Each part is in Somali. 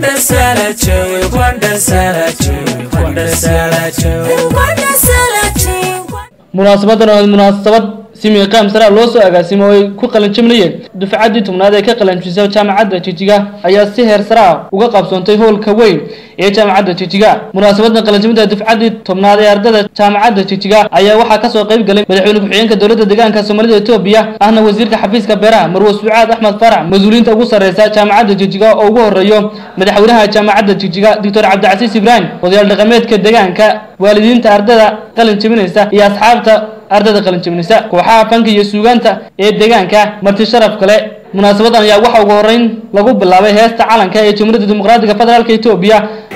munaasabadan oo munaasabad simi qaam sara loo soo agaasimo oo ay ku qalanjabinayeen dufcaddii tobnaad ee ka qalanjabisay jaamacadda jijiga ayaa si heer sare ah uga qabsoontay howlka weyn ee jaamacadda jijiga munaasabadan qalanjabinta dufcaddii tobnaad ee ardada jaamacadda jijiga ayaa waxaa kasoo qayb galay madaxweyne ku-xigeenka dowladda deegaanka soomaalida etoobiya ahna wasiirka xafiiska beeraha marwo sucaad axmed farax mas-uuliyiinta ugu sarreysa jaamacadda jijiga oo ugu horeeyo madaxweynaha jaamacadda jijiga doctor cabdicasiis ibraahim odayaal dhaqameedka deegaanka waalidiinta ardada qalin jabinaysa iyo asxaabta ardada qalin jabinaysa kooxaha fanka iyo suugaanta ee deegaanka marti sharaf kale munaasabadan ayaa waxa ugu horeyn lagu bilaabay heesta calanka ee jamhuuriyadda dimuqraadiga federaalka etoobiya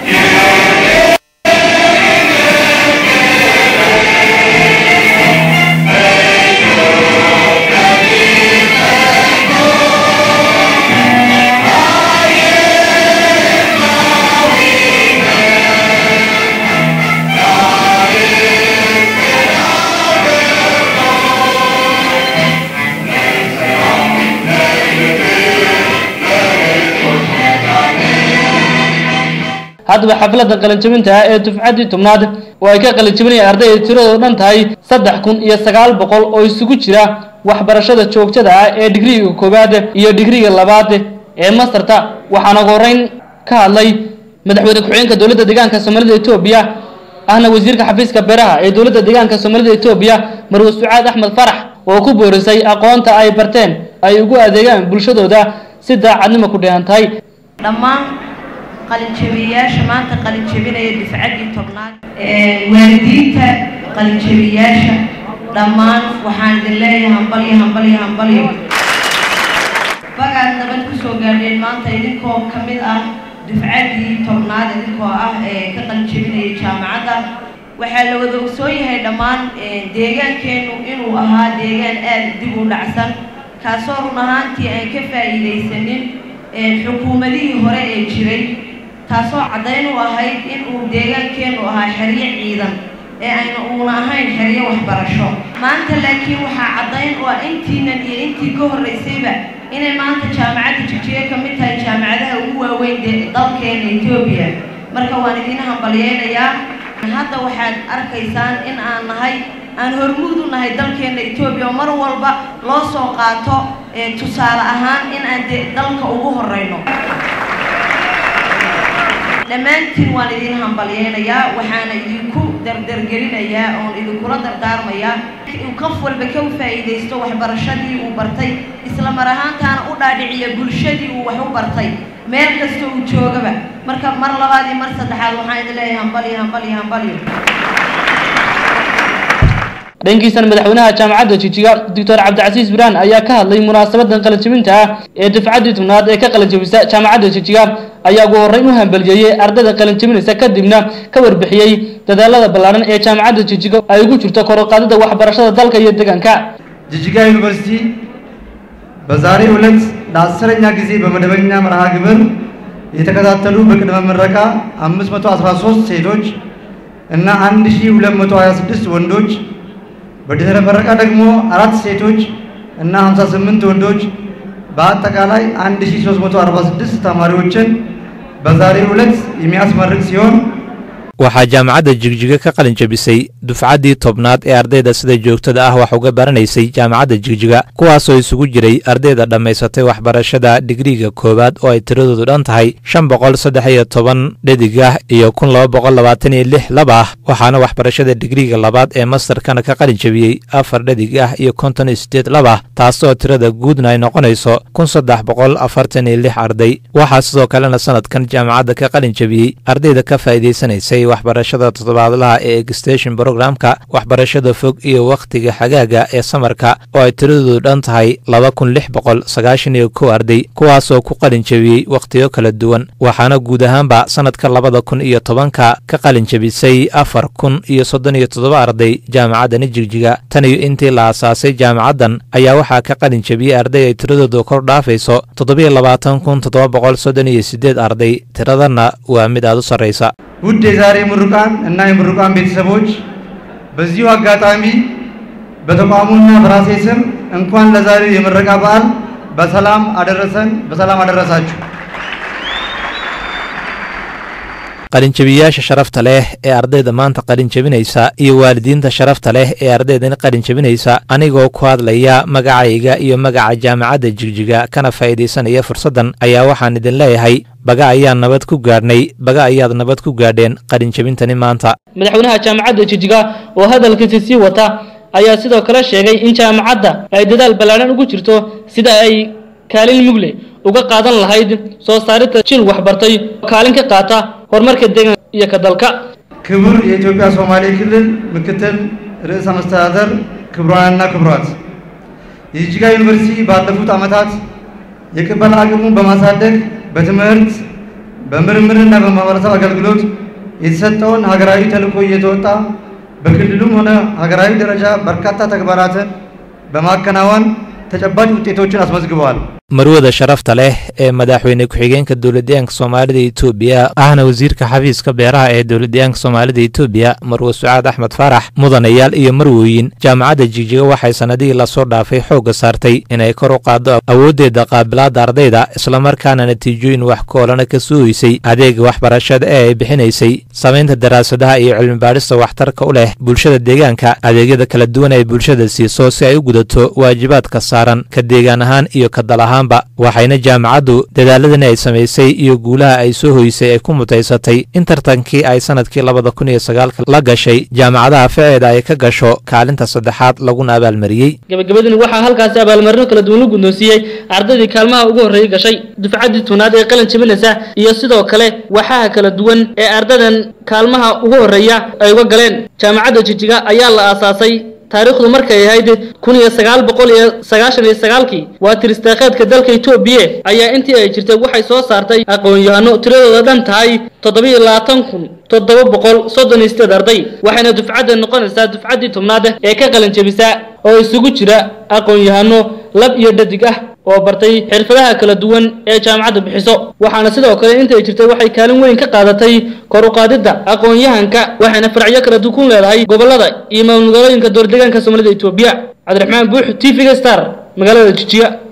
haddaba xafladda qalinjabinta ah ee dufcaddii tobnaad oo ay ka qalinjabinayaan arday ay tiradoo dhan tahay saddex kun iyo sagaal boqol oo isugu jira waxbarashada joogtada ah ee digriga koowaad iyo digriga labaad ee mastarta waxaana ugu horeyn ka hadlay madaxweyne ku-xigeenka dowladda deegaanka soomaalida etoobiya ahna wasiirka xafiiska beeraha ee dowladda deegaanka soomaalida etoobiya marwe sucaad axmed farax oo ku boorisay aqoonta ay barteen ay ugu adeegaan bulshadooda si daacadnimo ku dheehan tahay dhammaan qalinjabiyayaasha maanta qalinjabinaya difcaddii tobnaad waalidiinta qalinjabiyayaasha dhammaan waxaan idin leeyahay hambalyo hambalyo hambalyo bagaad nabad ku soo gaadheen maanta idinkoo ka mid ah dufcaddii tobnaad idinkoo ah ee ka qalinjabinaya jaamacadda waxaa la wada ogsoon yahay dhammaan deegaankeennu inuu ahaa deegaan aada dib u dhacsan kaasoo run ahaantii aan ka faa'iidaysanin xukuumadihii hore ee jiray taasoo caddayn u ahayd in uu deegaankeennu ahaa xeryo ciidan ee ayna uuna ahayn xeryo waxbarasho maanta laakiin waxaa caddayn u ah intiinan iyo intii ka horraysayba inay maanta jaamacadda jijiye ka mid tahay jaamacadaha ugu waaweyn dee dalkeena etoobiya marka waan idiin hambalyeynayaa hadda waxaad arkaysaan in aan nahay aan hormuud u nahay dalkeena etoobiya oo mar walba loo soo qaato tusaale ahaan in aan de dalka ugu horeyno dhammaantiin waan idin hambalyeynayaa waxaana idinku dardargelinayaa oon idinkula dardaarmayaa uu qof walba ka faa'iidaysto waxbarashadii uu bartay isla mar ahaantaana u dhaadhiciya bulshadii uu wax u bartay meel kasta uu joogaba marka mar labaad iyo mar saddexaad waxaan idin leeyahay hambalyo hambalyo hambalyo dhankiisana madaxweynaha jaamacadda jijiga doctor cabdicasiis biraan ayaa ka hadlay munaasabadan qalinjabinta ah ee dufcaddii tobnaad ee ka qalinjabisa jaamacadda jijiga ayaa ugu horreyn u hambaliyeeyey ardada qalinjabinaysa kadibna ka warbixiyey dadaalada ballaaran ee jaamacadda jijiga ay ugu jirto kor u qaadida waxbarashada dalka iyo deegaanka ጅጅጋ ዩኒቨርሲቲ በዛሬው ዕለት ለአስረኛ ጊዜ በመደበኛ መርሃ ግብር የተከታተሉ በቅድመ ምረቃ 513 ሴቶች እና 1226 ወንዶች በድህረ ምረቃ ደግሞ አራት ሴቶች እና 58 ወንዶች በአጠቃላይ 1346 ተማሪዎችን በዛሬው ዕለት የሚያስመርቅ ሲሆን waxaa jaamacadda jigjiga ka qalin jabisay dufcaddii tobnaad ee ardayda sida joogtada ah wax uga baranaysay jaamacadda jigjiga kuwaasoo isugu jiray ardayda dhammaysatay waxbarashada digriga koowaad oo ay tiradoodu dhan tahay shan boqol saddex iyo toban dhedig ah iyo kun laba boqol labaatan iyo lix lab ah waxaana waxbarashada digriga labaad ee mastarkana ka qalin jabiyey afar dhedig ah iyo konton iyo siddeed lab ah taasoo tirada guudna ay noqonayso kun saddex boqol afartan iyo lix arday waxaa sidoo kalena sanadkan jaamacadda ka qalin jabiyey ardayda ka faa'iidaysanaysay waxbarashada toddobaadlaha ee egstation brogramka waxbarashada fog iyo wakhtiga xagaaga ee samarka oo ay tiradoodu dhan tahay laba kun lix boqol sagaashan iyo kow arday kuwaasoo ku qalin jabiyey wakhtiyo kala duwan waxaana guud ahaanba sannadka labada kun iyo tobanka ka qalin jabisay afar kun iyo soddon iyo toddoba arday jaamacaddani jigjiga tan iyo intii la aasaasay jaamacaddan ayaa waxaa ka qalin jabiyey arday ay tiradoodu kor dhaafayso toddobiyo labaatan kun toddoba boqol soddon iyo siddeed arday tiradanna waa mid aad u sarraysa ውድ የዛሬ ምሩቃን እና የምሩቃን ቤተሰቦች በዚሁ አጋጣሚ በተቋሙና በራሴ ስም እንኳን ለዛሬው የምረቃ በዓል በሰላም አደረሰን፣ በሰላም አደረሳችሁ። qalinjabiyayaasha sharafta leh ee ardayda maanta qalinjabinaysa iyo waalidiinta sharafta leh ee ardaydan qalinjabinaysa anigoo ku hadlaya magacayga iyo magaca jaamacadda jigjiga kana faa'iidaysanaya fursaddan ayaa waxaan idin leeyahay baga ayaan nabad ku gaadhnay baga ayaad nabad ku gaadheen qalinjabintani maanta madaxweynaha jaamacadda jijiga oo hadalkiisi sii wata ayaa sidoo kale sheegay in jaamacadda ay dadaal ballaadhan ugu jirto sida ay kaalin mugle uga qaadan lahayd soo saaridda jil waxbartay kaalin ka qaata horumarka deegaanka iyo ka dalka ክቡር የኢትዮጵያ ሶማሌ ክልል ምክትል ርዕሰ መስተዳደር ክቡራንና ክቡራት የጅጅጋ ዩኒቨርሲቲ ባለፉት ዓመታት የቅበላ አቅሙን በማሳደግ በትምህርት በምርምርና በማህበረሰብ አገልግሎት የተሰጠውን ሀገራዊ ተልዕኮ እየተወጣ በክልሉም ሆነ ሀገራዊ ደረጃ በርካታ ተግባራትን በማከናወን ተጨባጭ ውጤቶችን አስመዝግበዋል። marwada sharafta leh ee madaxweyne ku-xigeenka dowladdeegaanka soomaalida etoobiya ahna wasiirka xafiiska beeraha ee dowladdeegaanka soomaalida etoobiya marwe sucaad axmed faarax mudanayaal iyo marwooyin jaamacadda jigjiga waxay sannadihii lasoo dhaafay xoogga saartay inay kor u qaaddo awooddeeda qaabilaadda ardayda islamarkaana natiijooyin wax koolana ka suuhaysay adeega waxbarashada ee ay bixinaysay samaynta daraasadaha iyo cilmibaadhista waxtarka u leh bulshada deegaanka adeegyada kala duwan ay bulshada siiso si ay u gudato waajibaadka saaran ka deegaan ahaan iyo ka dal ahaan waxayna jaamacaddu dadaaladani ay samaysay iyo guulaha ay soo hoysay ay ku mutaysatay in tartankii ay sannadkii labada kun iyo sagaalka la gashay jaamacadaha ficeeda ay ka gasho kaalinta saddexaad laguna abaalmariyey gabagabadani waxaa halkaasi abaalmarino kala duwan la guddoonsiiyey ardaydii kaalmaha ugu horreeyay gashay dufcaddii toonaad ee qalin jabinaysa iyo sidoo kale waxaha kala duwan ee ardaydan kaalmaha ugu horreeya ay uga galeen jaamacadda jijiga ayaa la aasaasay taariikhdu markay ahayd kun iyo sagaal boqol iyo sagaashan iyo sagaalkii waa tiristaakheedka dalka etoobiya ayaa intii ay jirtay waxay soo saartay aqoon-yahano tiradooda dhan tahay toddobiyo labaatan kun toddoba boqol soddon iyo sideed arday waxayna dufcadda noqonaysaa dufcaddii tobnaad ee ka qalin jabisa oo isugu jira aqoon-yahano lab iyo dhadig ah oo bartay xirfadaha kala duwan ee jaamacadda bixiso waxaana sidoo kale intay jirtay waxay kaalin weyn ka qaadatay kor u qaadidda aqoon-yahanka waxayna faracyo kala dukun leedahay gobollada iyo maamulgooyinka dowladdeegaanka soomaalida etoobiya cabdiraxmaan buux t v-ga star magaalada jijiya